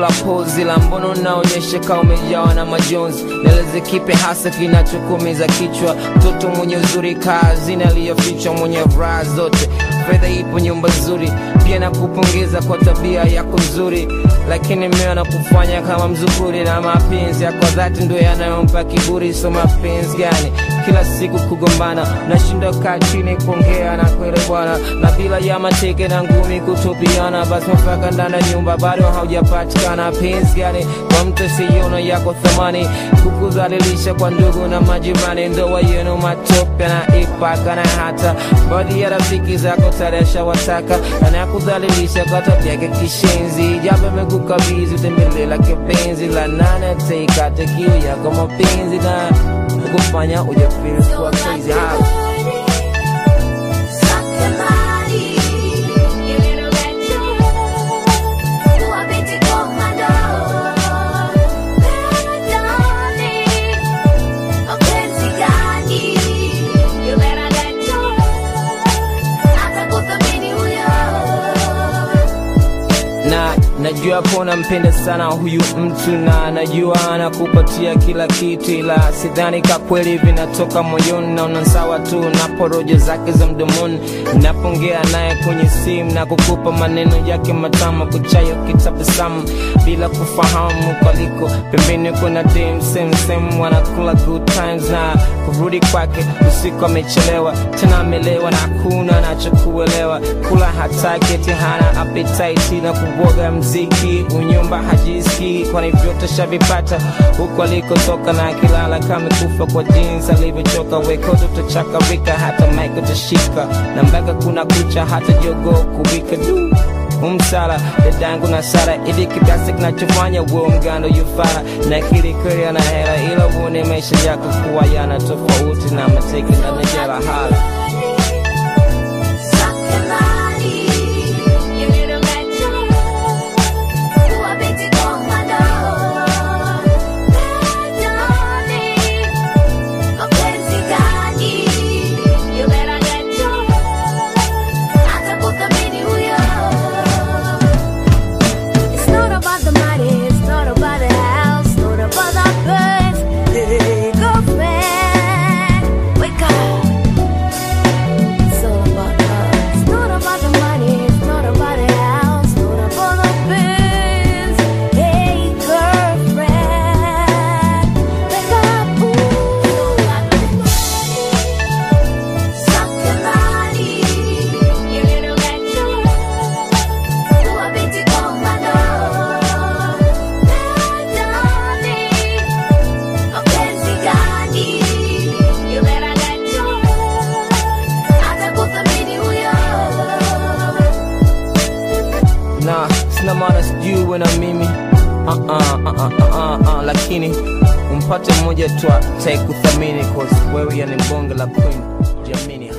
la pozi la mbono unaonyesha kama umejawa na majonzi neleze kipe hasa kinachokumiza kichwa mtoto mwenye uzuri kazini aliyofichwa mwenye raha zote fedha ipo nyumba nzuri pia nakupongeza kwa tabia yako nzuri lakini mmeo na kufanya kama mzukuri na mapenzi yako dhati ndo yanayompa kiburi so mapenzi gani kila siku kugombana nashinda kaa chini kuongea na kuelewana na bila ya mateke na ngumi kutupiana basi mpaka ndani ya nyumba bado haujapatikana penzi gani kwa mtu siona yako thamani kukudhalilisha kwa ndugu na majirani ndoa yenu matope na ipaka na hata baadhi ya rafiki zako taresha wataka anakudhalilisha kwa tabia yake kishenzi japo amekukabidhi tembele la kipenzi la nane teikate kiu yako mapenzi na kufanya ujafiri kuwa crazy house na najua po nampenda sana huyu mtu na najua anakupatia kila kitu ila sidhani ka kweli vinatoka moyoni naona sawa tu na porojo zake za mdomoni napongea naye kwenye simu na kukupa maneno yake matamu kuchayo kitabasamu bila kufahamu kwaliko pembeni kuna dem same same wanakula good times na kurudi kwake usiku amechelewa tena amelewa na hakuna anachokuelewa kula hataki eti hana appetite na kuvoga mziki unyumba hajiski kwani vyote shavipata huko alikotoka na akilala kama kufa kwa jinsi alivyochoka wekoto utachakarika hata maiko utashika na mpaka kuna kucha hata jogo kuwika du umsala dadangu na sara ili kiasi kinachofanya uwe mgando yufara na kili kweli ana hela ila uone maisha yako kuwa yana tofauti na mateke na nejela hala It's not about the money, it's not about the house, not about the birds. Hey, girlfriend, wake up. It's all about us. It's not about the money, it's not about the house, not about the birds. Hey, girlfriend, wake up. na sina maana sijui na mimi uh -uh, uh -uh, uh -uh, uh, lakini umpate mmoja tu atakuthamini cause wewe yani bonge la queen jamini